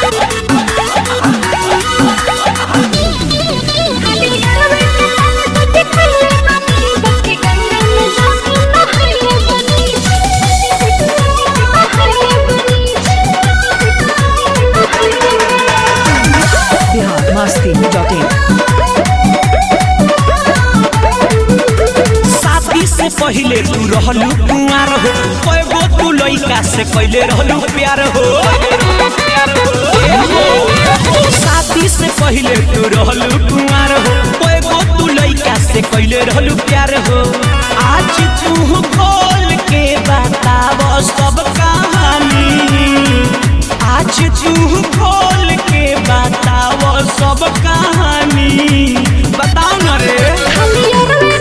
Bihar Masti dot इन शादी से पहले तू रहलू कुंवार हो कएगो तू लइका से कैले रहलू प्यार हो ए हो, शादी से पहले तू रहलू कुंवार हो कएगो तू लइका से कैले रहलू प्यार हो आज तू खोल के बताव सब कहानी आज तू खोल के बताव सब कहानी बताओ न रे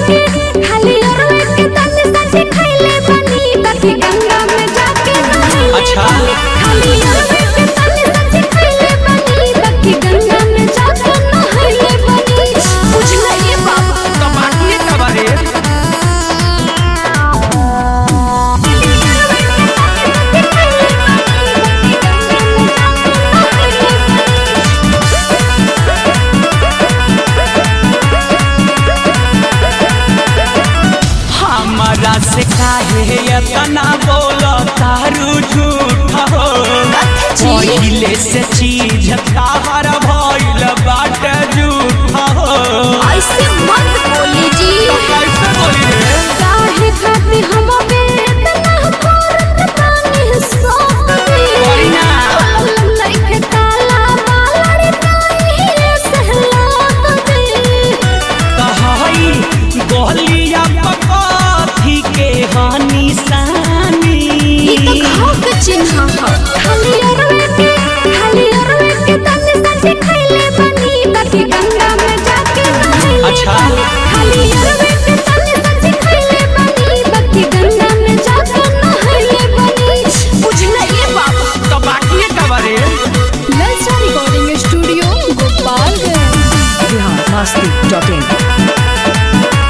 अच्छा। तो बाकी का बारे हमारा से काहे इतना बोलो तारू झूठ हो पहिले से चीज ताहर भइल बाट झूठ हो ऐसे मत बोली जी कैसे बोली रे काहे खातिर हम बेतना करत तानी सोती बोली ना। खोलम लइके ताला बालड़ ताई सहलात दे कहई गोलिया पकथी के हानि सानी ई तो घाव के चिन्ह ह खाली अरवे के खाली अरवे के तने सजे खइले बनी ताकि गंगा में जाके नहाइले अच्छा। बनी। खाली अरवे के तने सजे खइले बनी ताकि गंगा में जाके नहाइले बनी बुझले ये बाबा तो बाकी का बारे ललचा recording studio Gopalganj Bihar Masti dot in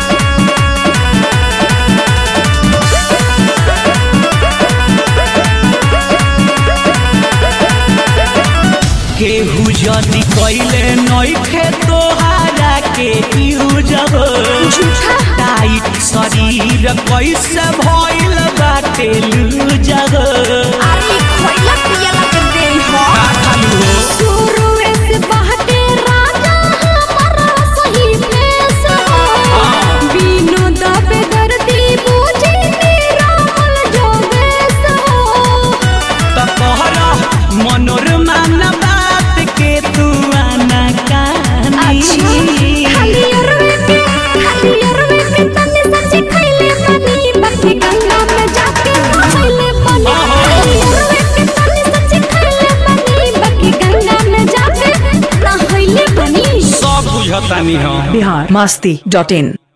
केहू जदि कैले नइखे तोहारा के यूजब झूठा टाइट शरीर कैसे भइल बाटे लूजब आरी खोइला पियला के दे हो का खालू हो शुरुए से बहके राजा हमारा सही पेश हो हाँ। बीनो दबे दर्दी बूझी निरामल जो देश हो त कहरा मनोरमा न बात के तू आना कहानी खाली अरवे के खाली अरवे के तने सच्ची खइले बनी बाकी गंगा में जाके नहाइले बनी खाली अरवे के तने सच्ची खइले बनी बाकी गंगा में जाके नहाइले बनी सब बुझतानी हम बिहार मस्ती डॉट इन